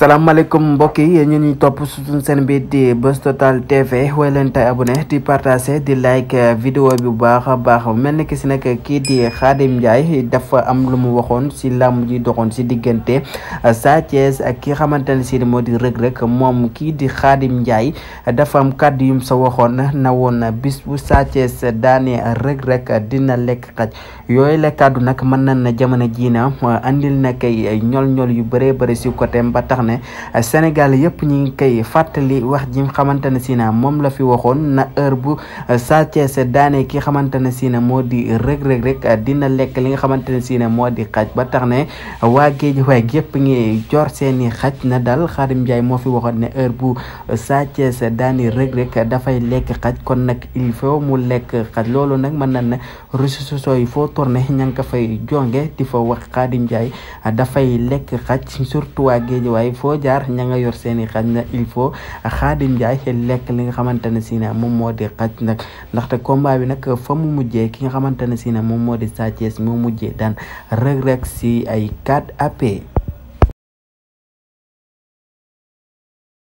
salaamaaleykum mbokk yi yéen ñu ñuy topp suñu seen bi di Buzz Total TV way leen tay abonné di partager di like vidéo bi bu baax a baax mel ni ki si nag kii di Khadim Ndiaye dafa am lu mu waxoon si làmb ji doxoon si diggante Sa Thiès ak ki xamante ne si moo di Reug Reug moom kii di Khadim Ndiaye dafa am kàddu yum sa waxoon na woon bis bu Sa Thiès daane Reug Reug dina lekk xaj yooyu la kàddu nag mën nañ na jamono jii na andil na kay ñol-ñol yu bëree bëri si côté ba tax ne Sénégal yëpp ñi ngi koy fàttali wax ji xamante ne si na moom la fi waxoon na heure bu Sa Thiès daane ki xamante ne si na moo di Reug Reug rek dina lekk li nga xamante ne si na moo di xaj ba tax ne waa géej waay yëpp ngi jor seeni xaj na dal Khadim Ndiaye moo fi waxoon ne heure bu Sa Thiès daane Reug Reug dafay lekk xaj kon nag il faut mu lekk xaj loolu nag mën na ne réseaux sociaux yi foo tourné ña ngi ko fay jonge di fa wax Khadim Ndiaye dafay lekk xaj surtout waa géej waaye foo jaar ña nga yor seeni xaj na il faut Khadim Ndiaye lekk li nga xamante ne si ne moom moo di xaj nag ndaxte combat bi nag fa mu mujjee ki nga xamante ne si ne moom moo di Sa Thiès mu mujjee daan Reug Reug si ay 4 AP